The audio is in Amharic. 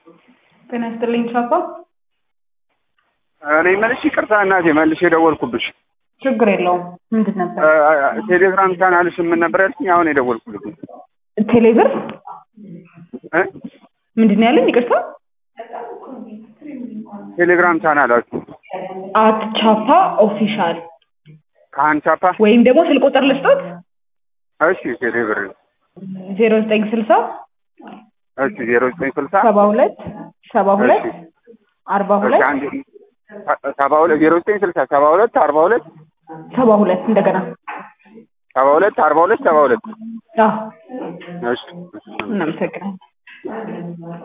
ጤና ይስጥልኝ ቻፓ። እኔ መልሽ ይቅርታ እናቴ መልሽ የደወልኩብሽ ችግር የለውም። ምንድን ነበር? ቴሌግራም ቻናልሽ ምን ነበር ያልሽኝ? አሁን የደወልኩልሽ ቴሌብር እ ምንድን ነው ያለኝ? ይቅርታ ቴሌግራም ቻናላችሁ አት ቻፓ ኦፊሻል ከአንቻፓ ወይም ደግሞ ስልክ ቁጥር ልስጦት እሺ ቴሌብር ዜሮ ዘጠኝ ስልሳ እሺ ዜሮ ዘጠኝ ስልሳ ሰባ ሁለት ሰባ ሁለት እሺ አርባ እሺ ሁለት አንድ ሰባ ሁለት ዜሮ ዘጠኝ ስልሳ ሰባ ሁለት አርባ ሁለት ሰባ ሁለት እንደገና ሰባ ሁለት አርባ ሁለት ሰባ ሁለት አዎ እሺ እናመሰግናለን።